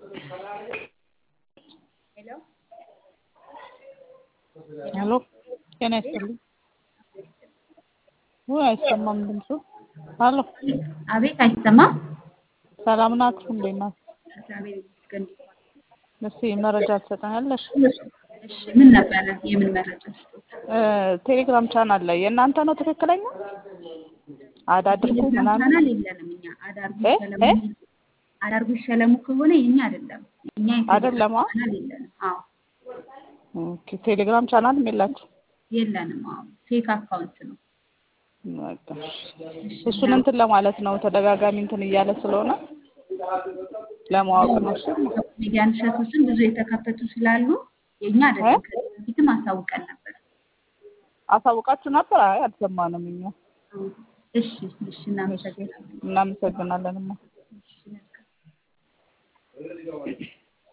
ሄሎ ጤና ይስጥልኝ። ውይ አይሰማም ድምፁ። ሄሎ አቤት አይሰማም? ሰላም ናችሁ? እንዴት ናችሁ? እግዚአብሔር ይመስገን። እስኪ መረጃ ትሰጠኛለሽ? እሺ ምን ነበረ? የምን መረጃ ስጦት? ቴሌግራም ቻናል ላይ የእናንተ ነው ትክክለኛ? አዳድርጉ ቴሌግራም ምናምን ቻናል የለንም እኛ። አዳርጉ እ? ይሸለሙ እ? አዳርጉ ይሸለሙ ከሆነ የኛ አይደለም። እኛ አይደለማ? የቴሌግራም ቻናል የለንም። አዎ ኦኬ ቴሌግራም ቻናልም የላችሁ? የለንም። አዎ ፌክ አካውንት ነው። በቃ እሺ። እሱን እንትን ለማለት ነው ተደጋጋሚ እንትን እያለ ስለሆነ ለማወቅ ነው። እሺ ሚዲያን እሸቶችን ብዙ የተከፈቱ ስላሉ የኛ አይደለም። ከዚህ በፊትም አሳውቀን ነበር። አሳውቃችሁ ነበር? አይ አልሰማንም እኛ። እሺ እሺ፣ እናመሰግናለን። እናመሰግናለንማ። እሺ መልካም